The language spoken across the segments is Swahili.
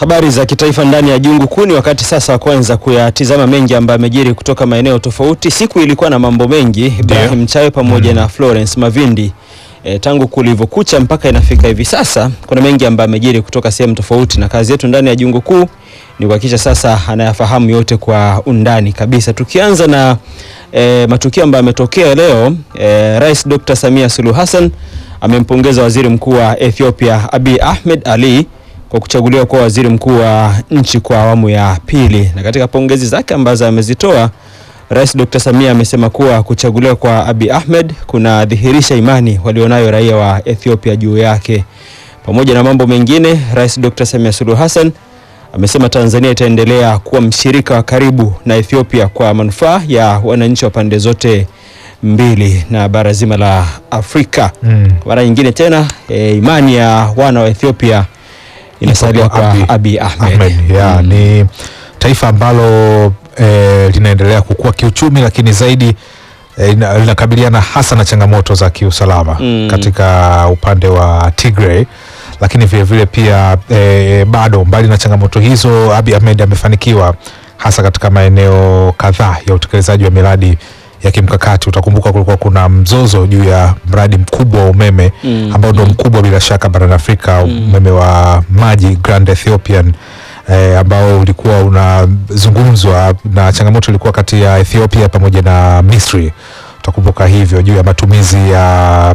Habari za kitaifa ndani ya jungu kuu ni wakati sasa wa kwanza kuyatizama mengi ambayo yamejiri kutoka maeneo tofauti. Siku ilikuwa na mambo mengi, Ibrahim Chawe pamoja na Florence Mavindi. E, tangu kulivyokucha mpaka inafika hivi sasa kuna mengi ambayo yamejiri kutoka sehemu tofauti, na kazi yetu ndani ya jungu kuu ni kuhakikisha sasa anayafahamu yote kwa undani kabisa. Tukianza na e, matukio ambayo yametokea leo e, Rais Dr. Samia Suluhu Hassan amempongeza Waziri Mkuu wa Ethiopia Abiy Ahmed Ali kwa kuchaguliwa kuwa waziri mkuu wa nchi kwa awamu ya pili. Na katika pongezi zake ambazo amezitoa, Rais Dr. Samia amesema kuwa kuchaguliwa kwa Abiy Ahmed kunadhihirisha imani walionayo raia wa Ethiopia juu yake. Pamoja na mambo mengine, Rais Dr. Samia Suluhu Hassan amesema Tanzania itaendelea kuwa mshirika wa karibu na Ethiopia kwa manufaa ya wananchi wa pande zote mbili na bara zima la Afrika. Mm. Mara nyingine tena e, imani ya wana wa Ethiopia inasalia Ipo kwa kwa Abiy Abiy Ahmed. Ahmed, ya, Mm. ni taifa ambalo eh, linaendelea kukua kiuchumi lakini zaidi eh, ina- linakabiliana hasa na changamoto za kiusalama Mm. katika upande wa Tigray lakini vile vile pia eh, bado mbali na changamoto hizo Abiy Ahmed amefanikiwa hasa katika maeneo kadhaa ya utekelezaji wa miradi ya kimkakati. Utakumbuka kulikuwa kuna mzozo juu ya mradi mkubwa wa umeme Mm. ambao ndo mkubwa bila shaka barani Afrika, umeme wa maji Grand Ethiopian eh, ambao ulikuwa unazungumzwa na changamoto ilikuwa kati ya Ethiopia pamoja na Misri. Utakumbuka hivyo juu ya matumizi ya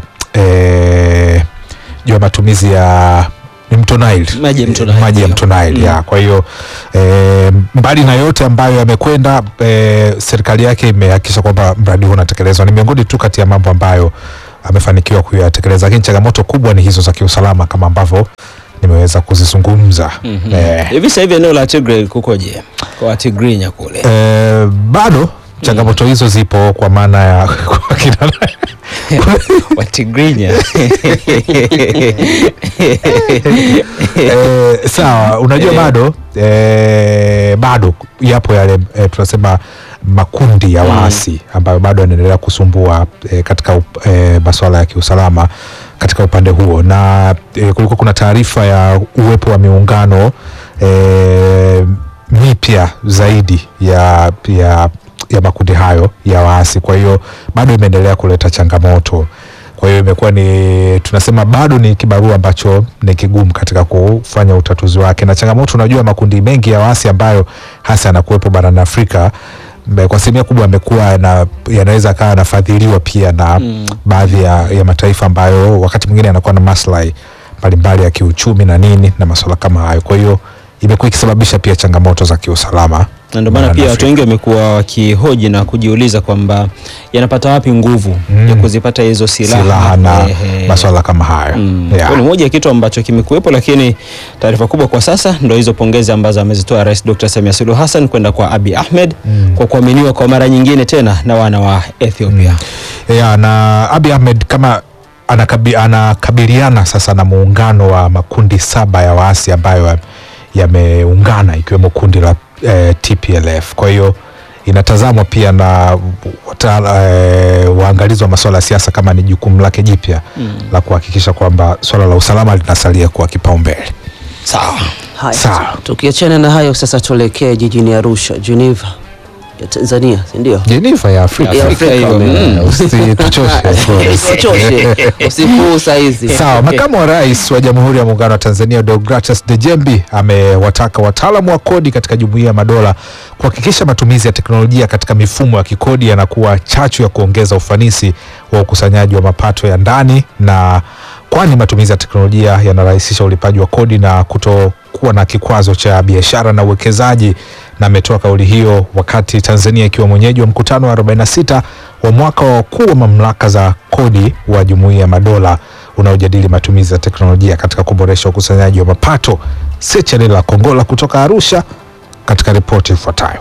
eh, juu ya matumizi ya ni mto Nile Maji ya mto Nile, maji ya ndio. mto Nile Mm. ya. Kwa hiyo eh, mbali na yote ambayo yamekwenda eh, serikali yake imehakikisha kwamba mradi huu unatekelezwa. Ni miongoni tu kati ya mambo ambayo amefanikiwa kuyatekeleza, lakini changamoto kubwa ni hizo za kiusalama kama ambavyo nimeweza kuzizungumza. Mhm. eh, Hivi sasa hivi eneo la Tigray kukoje? Kwa Watigrinya kule. eh, bado changamoto hizo zipo kwa maana ya kwa kina Watigrinya. eh, sawa unajua Eh. bado eh, bado yapo yale eh, tunasema makundi ya waasi ambayo bado yanaendelea kusumbua eh, katika up- eh, masuala ya kiusalama katika upande huo na eh, kulikuwa kuna taarifa ya uwepo wa miungano eh, mipya zaidi ya, ya, ya makundi hayo ya waasi kwa hiyo bado imeendelea kuleta changamoto kwa hiyo imekuwa ni tunasema bado ni kibarua ambacho ni kigumu katika kufanya utatuzi wake, na changamoto, unajua makundi mengi ya waasi ambayo hasa yanakuwepo barani Afrika mbe- kwa asilimia kubwa yamekuwa yana- yanaweza akawa yanafadhiliwa pia na Mm. baadhi ya, ya mataifa ambayo wakati mwingine yanakuwa na maslahi mbalimbali ya kiuchumi na nini na masuala kama hayo. Kwa hiyo imekuwa ikisababisha pia changamoto za kiusalama na ndio maana barani pia watu Afrika. wengi wamekuwa wakihoji na kujiuliza kwamba yanapata wapi nguvu Mm. ya kuzipata hizo silaha, silaha na Ehe. masuala kama hayo Mm. yeah. Kwa ni moja ya kitu ambacho kimekuwepo, lakini taarifa kubwa kwa sasa ndo hizo pongezi ambazo amezitoa Rais Dr. Samia Suluhu Hassan kwenda kwa Abiy Ahmed Mm. kwa kuaminiwa kwa mara nyingine tena na wana wa Ethiopia. ya, na Abiy Ahmed kama anakabi, anakabiliana sasa na muungano wa makundi saba ya waasi ambayo yameungana ikiwemo kundi la eh, TPLF. Kwa hiyo inatazamwa pia na wata- eh, waangalizi wa masuala ya siasa kama ni jukumu lake jipya Mm. la kuhakikisha kwamba swala la usalama linasalia kuwa kipaumbele. Sawa. Haya, Sawa. tukiachana na hayo sasa, tuelekee jijini Arusha, Geneva ya Tanzania, si ndio? Jenifa ya Afrika, Ya Afrika Afrika, hiyo, mm. mm. usituchoshe Florence. Usichoshe usiku huu saa hizi. Sawa, makamu wa rais wa Jamhuri ya Muungano wa Tanzania Deogratus Dejembi amewataka wataalamu wa kodi katika Jumuiya ya Madola kuhakikisha matumizi ya teknolojia katika mifumo ya kikodi yanakuwa chachu ya kuongeza ufanisi wa ukusanyaji wa mapato ya ndani na kwani matumizi ya teknolojia yanarahisisha ulipaji wa kodi na kutokuwa na kikwazo cha biashara na uwekezaji. Na ametoa kauli hiyo wakati Tanzania ikiwa mwenyeji wa mkutano wa 46 wa mwaka wa wakuu wa mamlaka za kodi wa Jumuiya ya Madola unaojadili matumizi ya teknolojia katika kuboresha ukusanyaji wa mapato. Sechelela Kongola kutoka Arusha katika ripoti ifuatayo.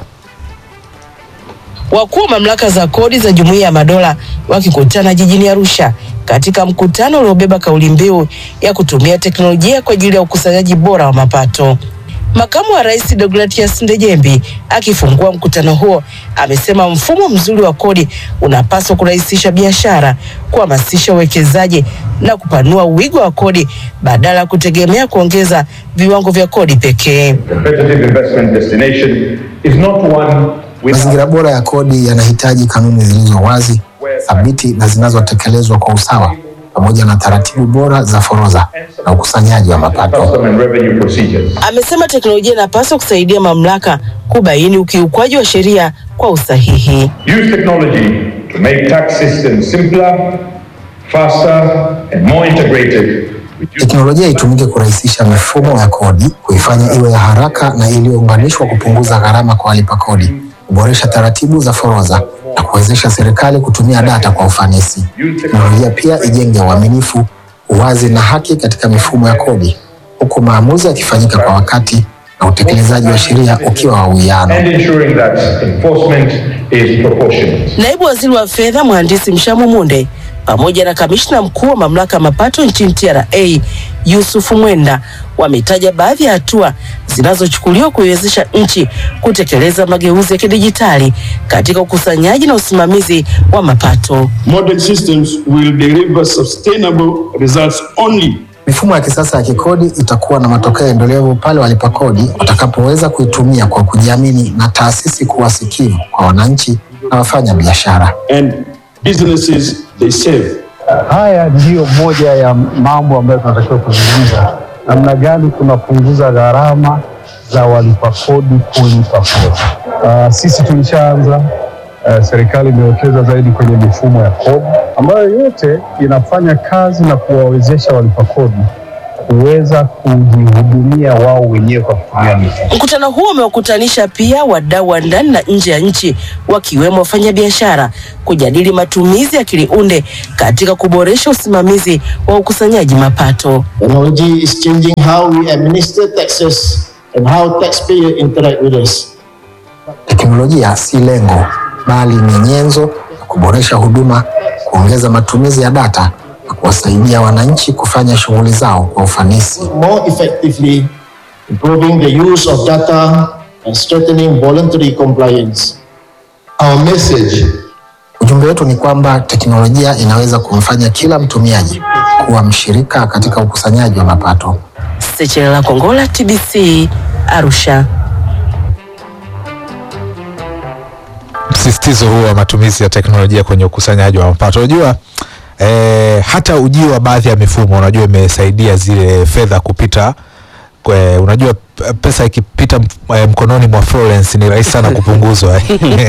Wakuu wa mamlaka za kodi za Jumuiya ya Madola wakikutana jijini Arusha katika mkutano uliobeba kauli mbiu ya kutumia teknolojia kwa ajili ya ukusanyaji bora wa mapato. Makamu wa Rais Deogratias Ndejembi akifungua mkutano huo amesema mfumo mzuri wa kodi unapaswa kurahisisha biashara, kuhamasisha uwekezaji na kupanua wigo wa kodi badala ya kutegemea kuongeza viwango vya kodi pekee. competitive investment destination is not one with Mazingira bora ya kodi yanahitaji kanuni zilizo wazi, thabiti na zinazotekelezwa kwa usawa, pamoja na taratibu bora za forodha na ukusanyaji wa mapato. custom and revenue procedures. Amesema teknolojia inapaswa kusaidia mamlaka kubaini ukiukwaji wa sheria kwa usahihi. Use technology to make tax systems simpler, faster, and more integrated. Reduce Teknolojia itumike kurahisisha mifumo ya kodi, kuifanya iwe ya haraka na iliyounganishwa, kupunguza gharama kwa walipa kodi, kuboresha taratibu za forodha na kuwezesha serikali kutumia data kwa ufanisi. Teknolojia pia ijenge uaminifu, uwazi na haki katika mifumo ya kodi, huku maamuzi yakifanyika kwa wakati na utekelezaji wa sheria ukiwa wa uwiano. and ensuring that enforcement is proportionate. Naibu Waziri wa Fedha Mhandisi Mshamu Munde pamoja na kamishna mkuu wa mamlaka ya mapato nchini TRA Yusuf Mwenda wametaja baadhi ya hatua zinazochukuliwa kuiwezesha nchi kutekeleza mageuzi ya kidijitali katika ukusanyaji na usimamizi wa mapato. Modern systems will deliver sustainable results only Mifumo ya kisasa ya kikodi itakuwa na matokeo endelevu pale walipa kodi watakapoweza kuitumia kwa kujiamini na taasisi kuwa sikivu kwa wananchi na wafanya biashara. and businesses they serve. Haya ndiyo moja ya mambo ambayo tunatakiwa kuzungumza, namna gani tunapunguza gharama za walipa kodi kulipa kodi. Uh, sisi tulishaanza uh, serikali imewekeza zaidi kwenye mifumo ya kodi ambayo yote inafanya kazi na kuwawezesha walipa kodi kuweza kujihudumia wao wenyewe kwa kutumia mifumo. Mkutano huo umewakutanisha pia wadau wa ndani na nje ya nchi wakiwemo wafanyabiashara kujadili matumizi ya akili unde katika kuboresha usimamizi wa ukusanyaji mapato. Technology is changing how we administer taxes and how taxpayers interact with us. Teknolojia si lengo, bali ni nyenzo ya kuboresha huduma, kuongeza matumizi ya data na kuwasaidia wananchi kufanya shughuli zao kwa ufanisi. More effectively, improving the use of data and strengthening voluntary compliance. Our message Ujumbe wetu ni kwamba teknolojia inaweza kumfanya kila mtumiaji kuwa mshirika katika ukusanyaji wa mapato. Sechelela Kongola, TBC, Arusha. msisitizo huo wa matumizi ya teknolojia kwenye ukusanyaji wa mapato. Unajua eh, hata ujio wa baadhi ya mifumo unajua imesaidia zile fedha kupita kwe, unajua p- pesa ikipita m- eh, mkononi mwa Florence ni rahisi sana kupunguzwa.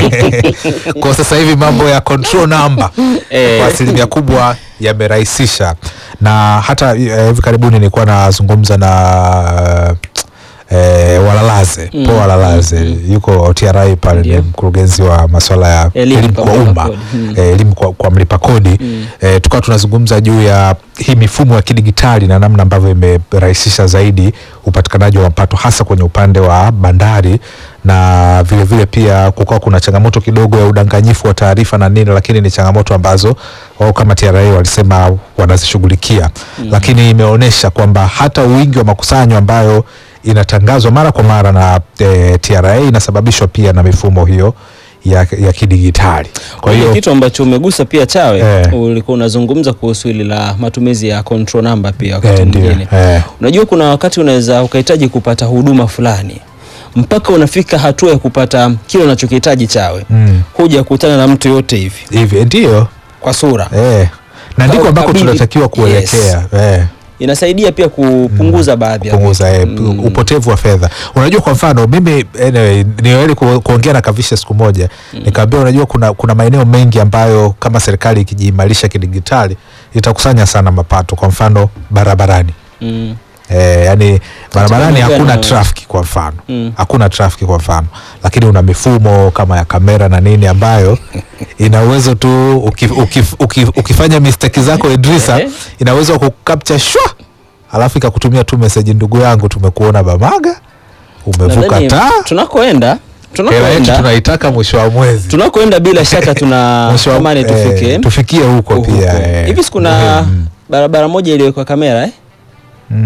Kwa sasa hivi mambo ya control number Eh. kwa asilimia kubwa yamerahisisha, na hata eh, hivi karibuni nilikuwa nazungumza na eh, Walalaze Mm, po Walalaze mm, yuko TRA pale, ni Ndio. mkurugenzi wa masuala ya Elimu elimu kwa kwa mlipa umma kodi. Mm. eh, elimu kwa, kwa mlipa kodi eh, tukawa tunazungumza juu ya hii mifumo ya kidigitali na namna ambavyo imerahisisha zaidi upatikanaji wa mapato hasa kwenye upande wa bandari na vile vile pia kukawa kuna changamoto kidogo ya udanganyifu wa taarifa na nini, lakini ni changamoto ambazo wao kama TRA walisema wanazishughulikia mm. Lakini imeonyesha kwamba hata wingi wa makusanyo ambayo inatangazwa mara kwa mara na e, TRA inasababishwa pia na mifumo hiyo ya, ya kidigitali. Kwa Kuna hiyo kitu ambacho umegusa pia Chawe, Eh. ulikuwa unazungumza kuhusu hili la matumizi ya control number pia wakati Eh, ndio, mwingine. eh. Unajua kuna wakati unaweza ukahitaji kupata huduma fulani mpaka unafika hatua ya kupata kile unachokihitaji Chawe, Mm. huja kukutana na mtu yote hivi hivi ndio kwa sura eh, na ndiko Au ambako kabili- tunatakiwa kuelekea eh. inasaidia pia kupunguza baadhi ya kupunguza eh, vitu. Mm. upotevu wa fedha. Unajua, kwa mfano mimi anyway, niweli ku, kuongea na Kavisha siku moja nikamwambia, unajua kuna, kuna maeneo mengi ambayo kama serikali ikijiimarisha kidigitali itakusanya sana mapato, kwa mfano barabarani Mm. Eh, yani barabarani maeneo hakuna gani? trafiki kwa mfano Mm. hakuna trafiki kwa mfano, lakini una mifumo kama ya kamera na nini ambayo ina uwezo tu ukif, ukif, ukif, ukifanya mistake zako Idrisa, Eh. ina uwezo wa kukapcha shwa, alafu ikakutumia tu message, ndugu yangu, tumekuona Bamaga, umevuka Nadhani taa, tunakoenda hela yetu tunakoenda tunaitaka mwisho wa mwezi, tunakoenda bila shaka tuna Mwisho wa- tamani eh, tufike tufikie huko huko. pia eh. hivi sikuna Muhimu. barabara moja iliyowekwa kamera eh? Mm.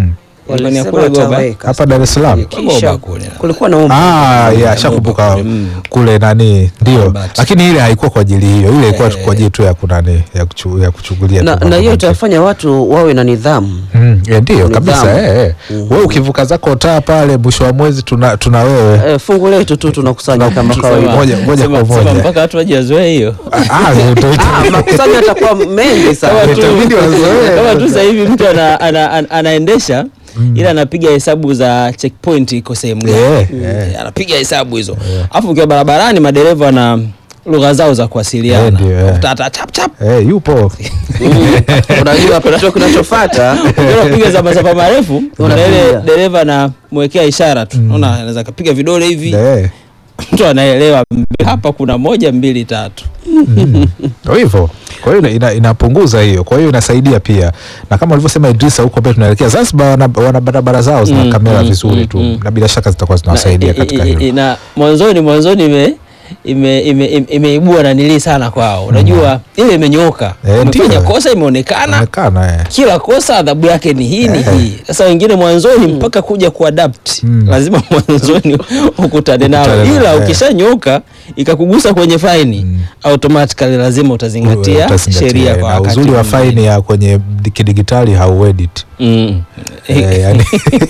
Kwani ya Walisema kule Goba? wataweka. hapa Dar es Salaam Kisha Goba kule. kulikuwa na umma. Ah, ya shakumbuka kule nani ndio, Albert. lakini ile haikuwa kwa ajili hiyo, ile ilikuwa Eh. kwa ajili tu ya kunani ya, kuchu, ya kuchungulia na, tu na mambo hiyo mengine. itafanya watu wawe na nidhamu. Mm, eh, ndio Nidhamu. kabisa eh, eh. Wewe ukivuka zako taa pale mwisho wa mwezi tuna, tuna wewe Eh, fungu letu tu tunakusanya kama Sema- kawaida. moja- moja sema- kwa sema moja. mpaka watu wajazoea hiyo Ah, ndio- Ah, makusanyo yatakuwa mengi kama sana. tu, Itabidi wazoee. kama tu sasa hivi mtu ana, ana, ana, anaendesha ila anapiga hesabu za checkpoint iko sehemu gani Eh, Mm, eh. anapiga hesabu hizo alafu ukiwa barabarani madereva na lugha zao za Eh, kuwasiliana ndio, eh. Tata, chap chap eh, yupo Unajua kitu kinachofuata unapiga za masafa marefu na Unapiga. ile dereva anamwekea ishara tu unaona anaweza kapiga vidole hivi eh, mtu anaelewa mbe- hapa kuna moja mbili tatu ndio hivyo. Kwa hiyo ina, inapunguza hiyo, kwa hiyo inasaidia pia, na kama ulivyosema Idrisa, huko mbele tunaelekea Zanzibar, wana, wana barabara zao zina Mm, kamera mm, vizuri mm, tu mm. na bila shaka zitakuwa zinawasaidia Na- katika i- i- hilo. i- na mwanzoni mwanzoni ime ime- ime- ime- imeibua nanilii sana kwao unajua ile imenyooka Eh, umefanya ndio. kosa imeonekana Onekana eh. kila kosa adhabu yake ni hii ni hii sasa wengine mwanzoni mpaka kuja kuadapt Mm. lazima mwanzoni ukutane nalo Ukutane nalo, ila eh. ukishanyoka ikakugusa kwenye faini automatically lazima utazingatia Utazingatia, sheria eh, kwa na wakati uzuri wa mwingine. faini ya kwenye kidigitali hauedit Mm. eh, yani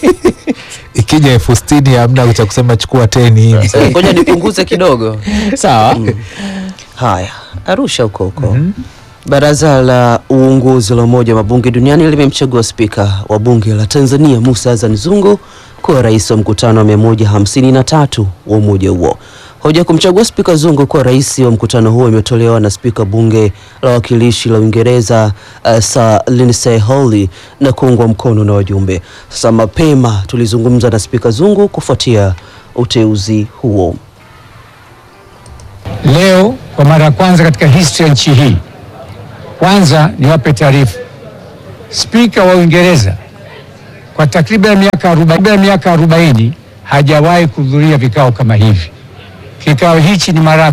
ikija elfu sitini hamna cha kusema chukua teni Eh, ngoja nipunguze kidogo. sawa Haya, Arusha huko huko. Baraza la uongozi la Umoja wa Mabunge Duniani limemchagua spika wa bunge la Tanzania Musa Azan Zungu kuwa rais wa mkutano wa 153 wa umoja huo. Hoja kumchagua spika Zungu kuwa rais wa mkutano huo imetolewa na spika bunge la wawakilishi la Uingereza uh, Sir Lindsay Hawley na kuungwa mkono na wajumbe. Sasa mapema tulizungumza na spika Zungu kufuatia uteuzi huo. Leo kwa mara ya kwanza katika historia ya nchi hii, kwanza niwape taarifa, spika wa Uingereza kwa takriban miaka 40 miaka 40 hajawahi kuhudhuria vikao kama hivi. Kikao hichi ni mara